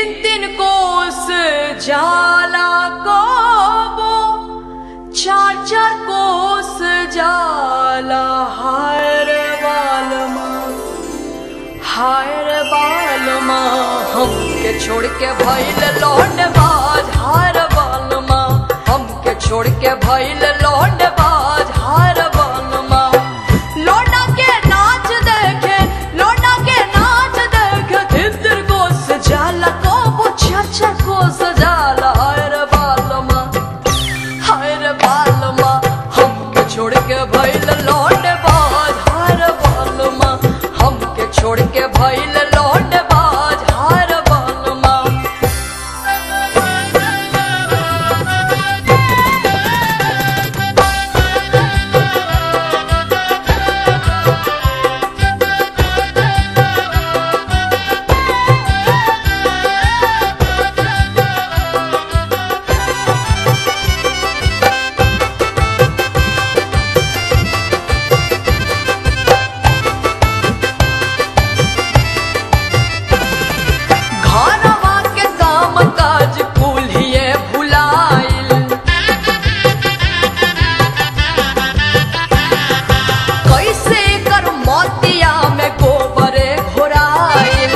तीन तीन कोस जाला कबो चार चार कोस जाला हायर बालमा हायर बालमा हमके छोड़ के भइल लौंड बाज हार बालमा हमके छोड़ के भइल लौंड बाज हार बालमा लौंडा के नाच देखे लौंडा के नाच देखे तितर को सजाला को बुछा को सजाला हायर बालमा हायर बालमा हमके छोड़ के भइल लौंड बाज हार बालमा हमके छोड़ के भइल लौंड बाज हार बालमा घरवा के काम काज कुल्हिए भुलाइल कैसे कर मोतिया में गोबरे घोराइल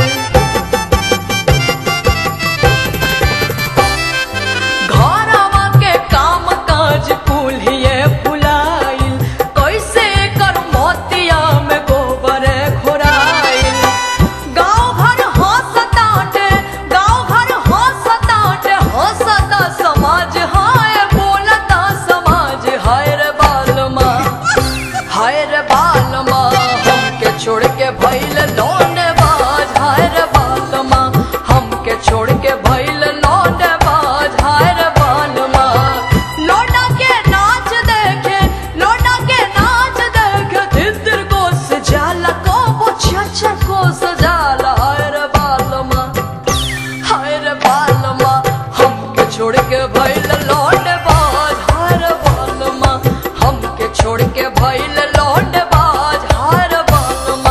घरवा के काम काज कुल्हिए भुलाइल कैसे कर मोतिया में गोबरे घोराइल गाँव घर हंसताटे गाँव घर हंसताटे हंसता समाज हाय बोलता समाज हाय रे बालमा हाय रे बालमा हमके छोड़ के भइल लौंड बाज हाय रे बालमा हमके छोड़ के भइल लौंड बाज हाय रे बालमा लौंडा के नाच देखे लौंडा के नाच देखे तितर को सजाला को बुछा को सजाला हाय रे बालमा हाय रे बालमा हमके छोड़ के भइल लौंड बाज हाय रे बालमा हमके छोड़ के भइल लौंड बाज हाय रे बालमा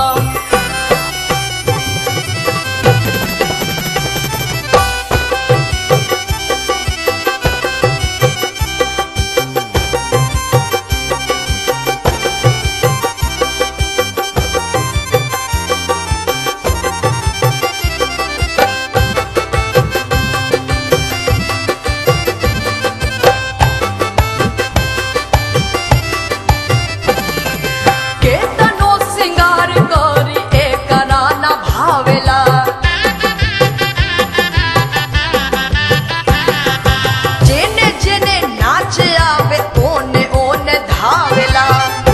केतनो सिंगार करी एकरा न भावेला जेने जेने नाच आवे ओने ओने धावेला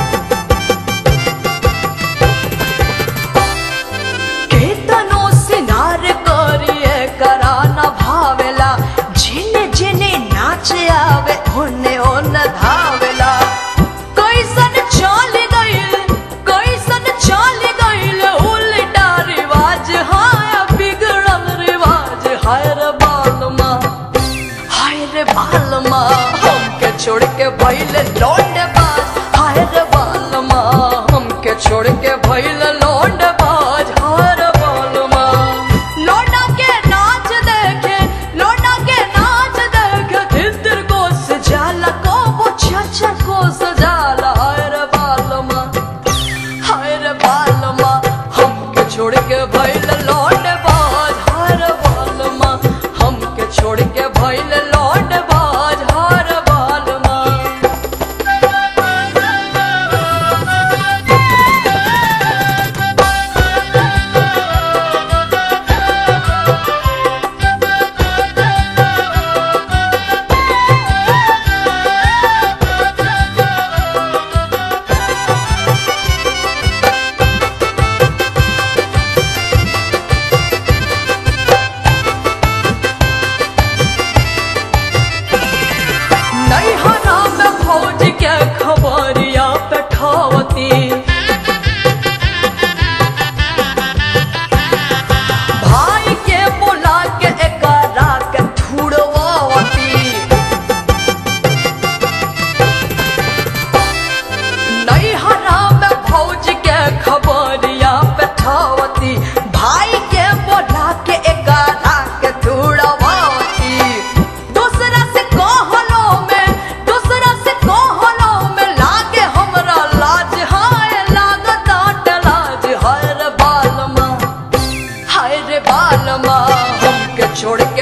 केतनो सिंगार करी एकरा न भावेला जेने जेने नाच आवे ओने ओने धावेला कैसन चल गइल कैसन चल गइल उल्टा रिवाज हाय बिगड़ल रिवाज हाय रे बालमा हाय रे बालमा हमके छोड़ के भइल लौंड बाज हाय रे बालमा हमके छोड़ के भइल लौंड बाज हाय रे बालमा लौंडा के नाच देखे लौंडा के नाच देखे तितर को सजाला को बुछा को सजाला हाय रे बालमा हाय रे बालमा हमके छोड़ के भइल लौंड बाज हाय रे बालमा हमके छोड़ के भइल लौंड बाज हाय रे बालमा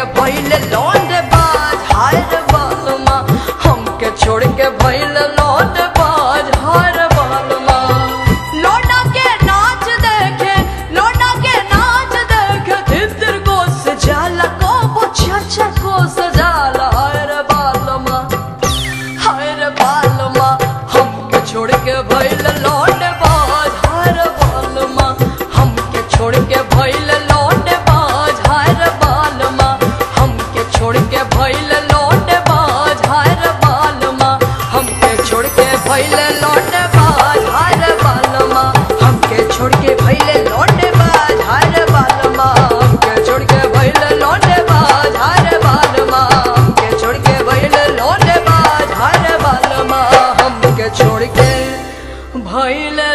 भइल लौंड बाज हाय रे बालमा हमके छोड़ के भइल लौंड बाज हाय रे बालमा लौंडा के नाच देखे लौंडा के नाच देखे तितर को सजाला को वो चाचा को सजाला हाय रे बालमा हाय रे बालमा हमके छोड़ के भइल लौंड बाज हाय रे बालमा हमके छोड़ के भइल लौंड बाज हाय रे बालमा हमके छोड़ के भइल लौंड बाज हाय रे बालमा हमके छोड़ के भइल लौंड बाज हाय रे बालमा हमके छोड़ के भइल लौंड बाज हाय रे बालमा हमके छोड़ के भइल लौंड बाज हाय रे बालमा हमके छोड़ के भइल लौंड बाज हाय रे बालमा हमके छोड़ के भइल